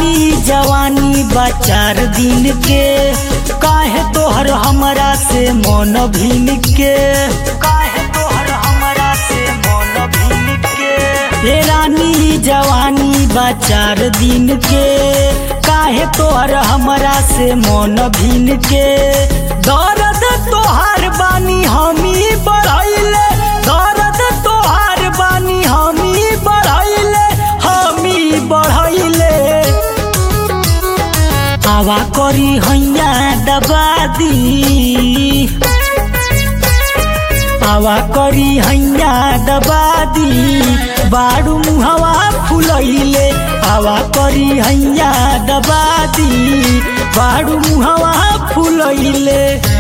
रानी जवानी बा चार दिन के काहे तोहर हमरा से मन भिन के काहे तोहर हमरा से मन भिन के हे रानी जवानी बा चार दिन के काहे तोहर हमरा से मन भिन के दर्द तोहार बानी हमी बढ़ैले दर्द तोहार बानी हमी बढ़ैले हमी बढ़ैले आवा करी हैया दबा दी आवा करी हैया दबा दी बाड़ू मुहवा फुलैले आवा करी हैया दबा दी बाड़ू मुहवा फुलैले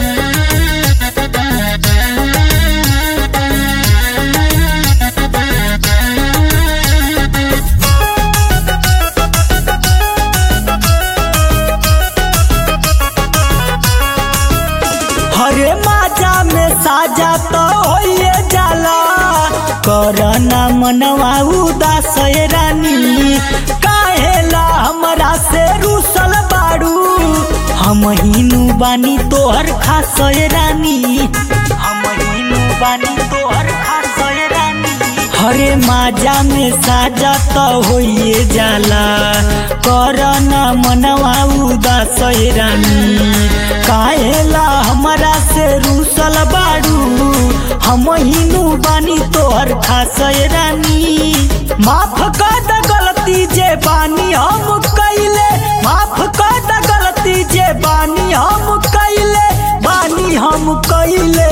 हरे माजा में साजा तो होइए जाला करना मनवा उदास ये रानी काहेला हमरा से रूसल बाड़ू हम हिनु बानी तोहर खास ये रानी हम हिनु बानी तोहर खास ये रानी हरे माजा में साजा तो होइए जाला करना मनवा उदास ये रानी काहेला हमरा से रूसल बाड़ू हम हिनु बानी तोहर खास ये रानी माफ कर द गलती जे बानी हम कैले माफ कर द गलती जे बानी हम कैले बानी हम कैले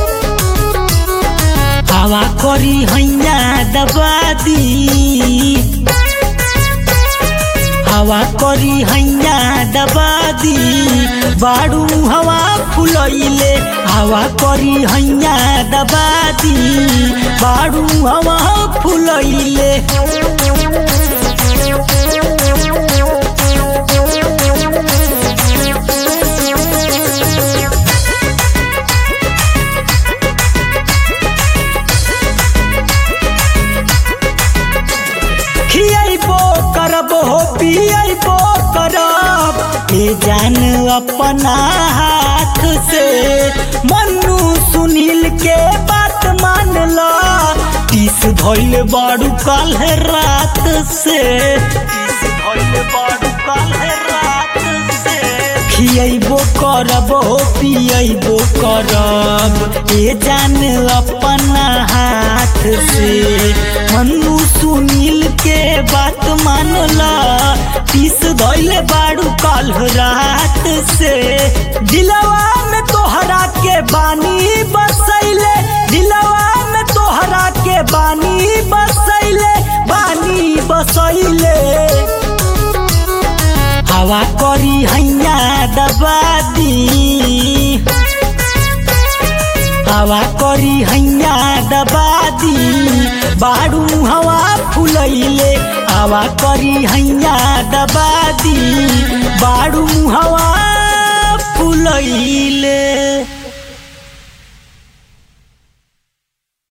हवा करी हैया दबा दी हवा करी हैया दबा दी बाड़ू हवा फुलैले हवा करी हैया दबा दी बाड़ू हवा फुलैले खियबो करब हो पियबो करब ए जान अपना हाथ से मन्नू सुनील के बात मान ला तीस धोइल बाड़ू कल रात से तीस धोइल बाड़ू कल रात से खियबो करब हो पियबो करब ए जान अपना हाथ से मन्नू सुनील के बात मानला पीस धोइले बाड़ू कल रात से दिलवा में तोहरा के बानी बसैले दिलवा में तोहरा के बानी बसैले बानी बसैले हवा करी हैया दबा दी हवा करी हैया दबा दी बाड़ू हवा फुलैले हवा करी हैया दबा दी बाड़ू हवा फुलैले